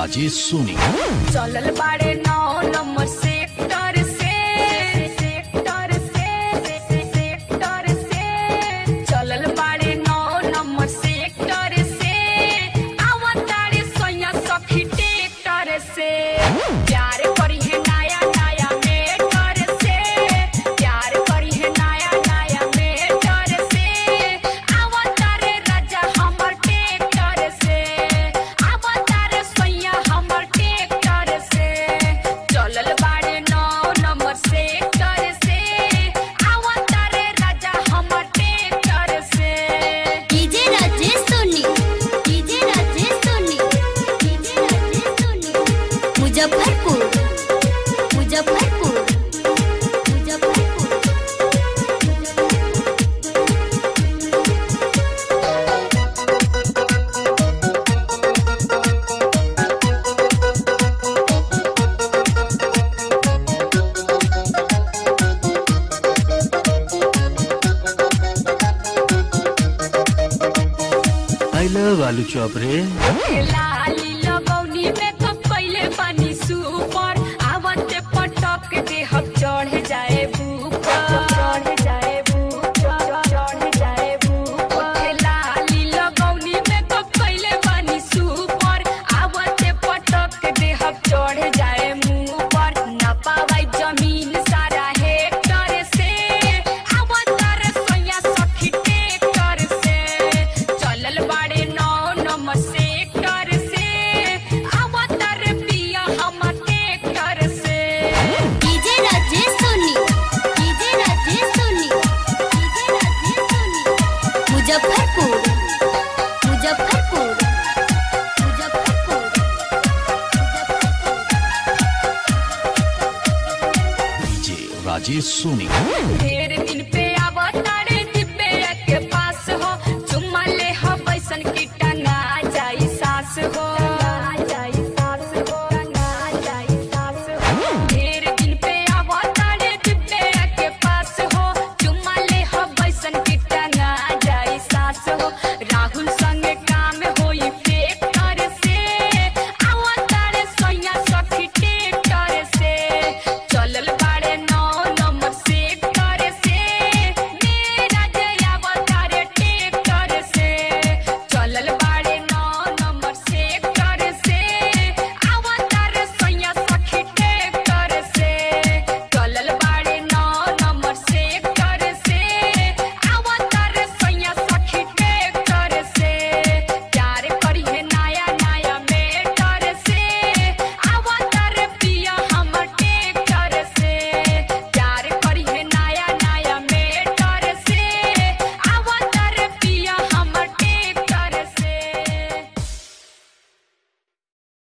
राजेश सोनी चलल बाड़े नौ नंबर सेक्टर से सेक्टर से सेक्टर से चलल बाड़े नौ नंबर सेक्टर से आवतारे सोया सखी टेक्टर से प्यार करी है नया नया मेटर से प्यार करी है नया नया मेटर से आवतारे राजा हमर टेक्टर से आवतारे सोया हमर टेक्टर से चलल बाड़े नौ नंबर सेक्टर से आवतारे राजा हमर टेक्टर से DJ Rajesh Soni DJ Rajesh Soni DJ Rajesh Soni Muzaffarpur Muzaffarpur Muzaffarpur I love aloo chop रे लाली लगौनी में तो पहले पानी सुपर आवते पटक देहक चढ़ जाए ऊपर चढ़ जाए ऊपर चढ़ जाए ऊपर लाली लगौनी में तो पहले पानी सुपर आवते पटक देहक चढ़ जाए मुंह पर न पावाई जमीन सारा हेक्टर से आवतर सोया सखी टेक्टर से चलल बाड़े नौ नंबर सेक्टर से आवतर पिया हमर टेक्टर से DJ Rajesh Soni DJ Rajesh Soni DJ Rajesh Soni Muzaffarpur Muzaffarpur Muzaffarpur DJ Rajesh Soni ढेर